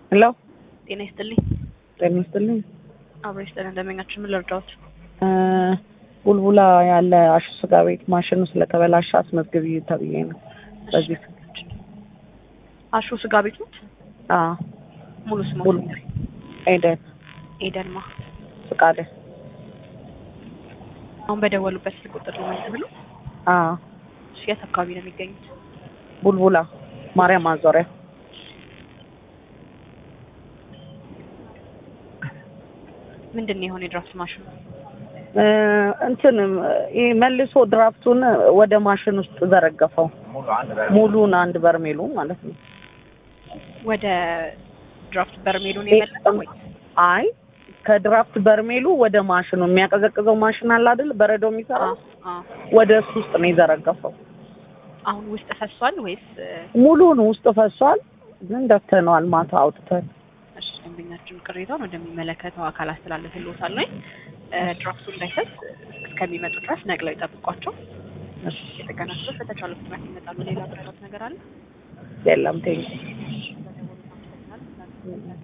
ሄሎ ጤና ይስጥልኝ። ጤና ይስጥልኝ። አብሮ ይስጥልን። እንደመኛችን ምን ልርዳዎት? እ ቡልቡላ ያለ አሹ ስጋ ቤት ማሽኑ ስለተበላሸ አስመዝግቢ ተብዬ ነው። በዚህ አሹ ስጋ ቤት ነው። አ ሙሉ ስሙ ቡል ኤደን ኤደንማ። ፍቃደ አሁን በደወሉበት ስልክ ቁጥር ልመልስ ብሎ አ እሺ፣ የት አካባቢ ነው የሚገኙት? ቡልቡላ ማርያም ማዞሪያ ምንድን ነው የሆነ የድራፍት ማሽኑ? እ እንትን ይሄ መልሶ ድራፍቱን ወደ ማሽን ውስጥ ዘረገፈው ሙሉን አንድ በርሜሉ ማለት ነው። ወደ ድራፍት በርሜሉ ነው የመለሰው ወይ? አይ ከድራፍት በርሜሉ ወደ ማሽኑ የሚያቀዘቅዘው ማሽን አለ አይደል? በረዶ የሚሰራ አ ወደ እሱ ውስጥ ነው የዘረገፈው። አሁን ውስጥ ፈሷል ወይስ? ሙሉን ውስጥ ፈሷል፣ ግን ደፍተነዋል ማታ አውጥተን። እሺ፣ ደንበኛችን ቅሬታውን ወደሚመለከተው አካል አስተላልፍልዎታል ወይ? ድራፍቱ እንዳይፈስ እስከሚመጡ ድረስ ነቅለው ይጠብቋቸው። እሺ፣ የጥገና ስራዎች በተቻለ ፍጥነት ይመጣሉ። ሌላ ምረራት ነገር አለ? የለም ቴንክ በደወሉ አመሰግናለሁ።